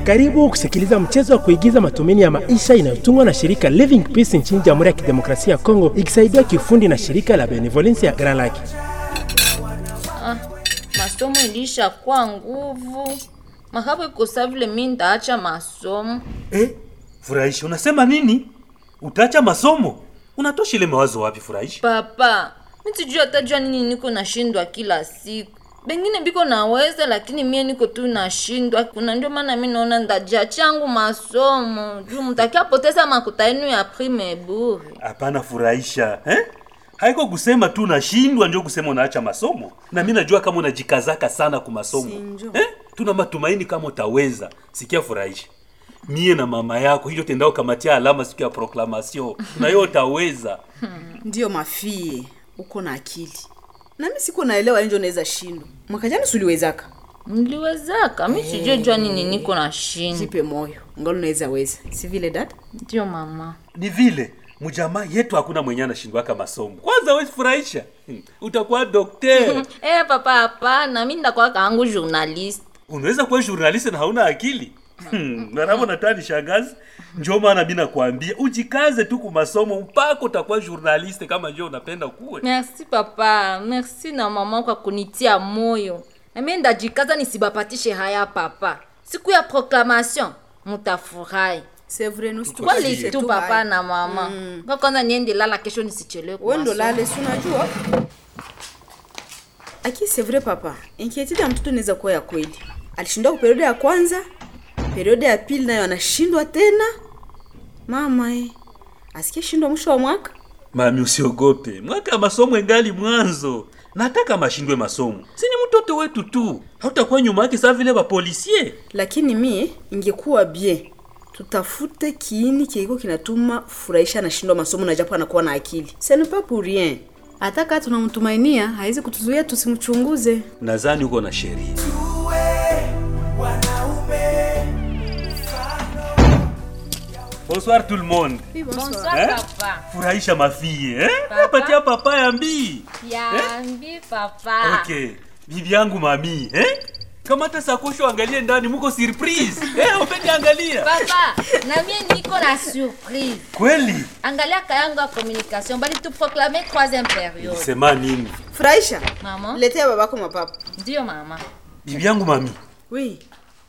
Karibu kusikiliza mchezo wa kuigiza matumaini ya maisha inayotungwa na shirika Living Peace nchini Jamhuri ya Kidemokrasia ya Kongo ikisaidiwa kiufundi na shirika la Benevolence ya Grand Lake. Ah, masomo ilisha kwa nguvu makapo ikosa vile mi ndaacha masomo Eh, Furahisha, unasema nini? Utaacha masomo? Unatosha ile mawazo wapi Furahisha? papa mitijua atajua nini niko nashindwa kila siku bengine biko naweza lakini mie niko tu nashindwa kuna ndio maana mi naona ndajia changu masomo juu mtakia poteza makuta yenu ya prime bure Hapana Furahisha, eh? Haiko kusema tu nashindwa ndio kusema unaacha masomo. Na mimi najua kama unajikazaka sana ku masomo. Eh? Tuna matumaini kama utaweza. Sikia Furahisha. Mie na mama yako hiyo tendao kamatia alama siku ya proclamation. Na hiyo utaweza. ndiyo mafie uko na akili nami siko naelewa njo naweza shindwa mwaka jana suliwezaka niliwezaka mi sijue jua nini niko nashindwa jipe moyo ngalo unaweza weza si vile dada ndio mama Ni vile mjamaa yetu hakuna mwenye anashindwaka masomo. Kwanza wewe Furahisha. Hmm. Utakuwa daktari. Eh, papa hapana mi ndakuwa kaangu journalist unaweza kuwa journalist na hauna akili Hmm, naravo natani shangazi njo maana mi nakwambia ujikaze tu ku masomo mpaka utakuwa journaliste kama njo unapenda kuwe merci papa merci na mama kwa kunitia moyo nami ndajikaza nisibapatishe haya papa siku ya proclamation mutafurahi c'est vrai nous kwali tu papa na mama mm. kwanza niende lala kesho nisichelewe kwa wendo masomo. lale si unajua aki c'est vrai papa inquiétude ya mtoto inaweza kuwa ya kweli alishindwa ku periode ya kwanza periode ya pili nayo anashindwa tena mama e asikie shindwa mwisho wa mwaka mami usiogope mwaka ya masomo engali mwanzo nataka mashindwe masomo sini mtoto wetu tu hautakuwa nyuma yake saa vile bapolisie lakini mie ingekuwa bien tutafute kiini kiiko kinatuma furahisha anashindwa masomo na japo anakuwa na akili ce n'est pas pour rien hata kaa tunamtumainia hawezi kutuzuia tusimchunguze nadhani uko na sheria bonsoir tout le monde bonsoir Eh? papa furahisha mafie eh? Papa. patia papa ya mbii yambi papa okay bibi yangu mami eh? kamata sakosho angalie ndani muko surprise eh, upende angalia papa na mie niko na surprise kweli angalia kayangu ya communication bali tu proclame troisième période sema nini furahisha mama letea babako mapapa ndio mama bibi yangu mami wi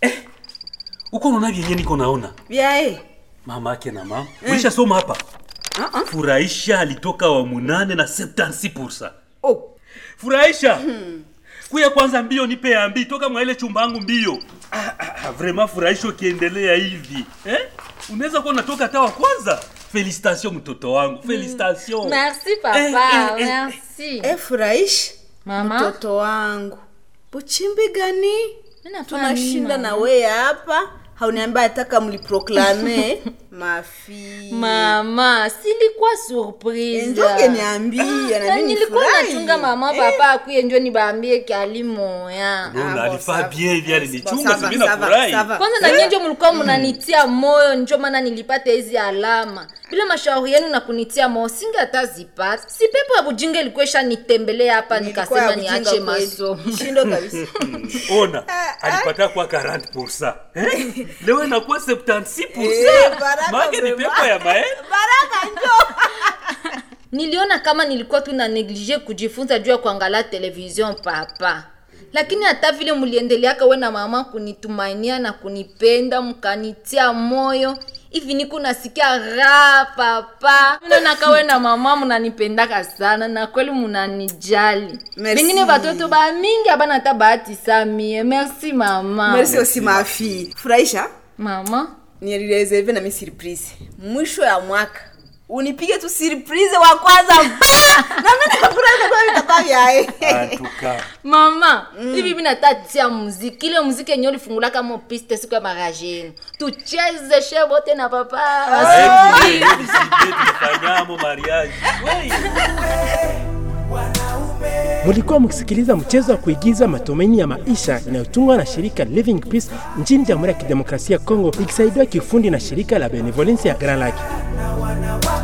uko naona vyenye niko naona vyae mama ake na mama ulisha soma hapa uh-uh. furahisha alitoka wa munane na 76 oh. furahisha kuya kwanza mbio nipe ya mbii toka mwa ile chumba yangu mbio ah, ah, ah, vraiment furahisha ukiendelea hivi eh? unaweza kuwa unatoka hata wa kwanza felicitation mtoto wangu felicitation merci papa Eh, eh, eh, merci e furahisha mama mtoto wangu buchimbi gani Mimi nafanya tunashinda nini, na mama? weye hapa hauniambia ataka mliproklame mafi mama silikuwa surprise njoge niambia na nami nilikuwa nifurahi. nachunga mama papa akuye njo nibambie kalimoya Non, Ah, alifaa bon, ça bien hivi va. alinichunga Bon, ça simi va, ça va, nafurahi ça va. kwanza na nyie njo mlikuwa mnanitia moyo njo maana nilipata hizi alama bila mashauri yenu na kunitia moyo singe hata zipata si pepo ya bujinga ilikuwa ishanitembelea hapa Nilikuwa nikasema ya ujinga niache kweli. masomo shindo kabisa ona alipata kwa 40 eh? leo inakuwa 76 Eh, baraka maake ni vraiment. pepo ya mae baraka njo niliona kama nilikuwa tu na neglige kujifunza juu ya kuangalia television papa lakini hata vile mliendeleaka we na mama kunitumainia na kunipenda mkanitia moyo hivi niku nasikia raha papa minonaka we na mama mnanipendaka sana na kweli munanijali Merci. vengine vatoto bamingi abana hata bahati sa mie merci mama merci aussi mafi furahisha mama nilireserve nami surprise mwisho ya mwaka unipige tu surprise wa kwanza nami nafurahi kwa vitakuwa vyae antuka mama hivi mi natatia muziki ile muziki yenye ulifungulaka mo piste siku ya mariage yenu tucheze she bote na papa tulifanyamo mariage Wey. Mulikuwa mkisikiliza mchezo wa kuigiza matumaini ya maisha inayotungwa na shirika Living Peace nchini Jamhuri ya Kidemokrasia ya Kongo ikisaidiwa kiufundi na shirika la Benevolence ya Grand Lake. wana wa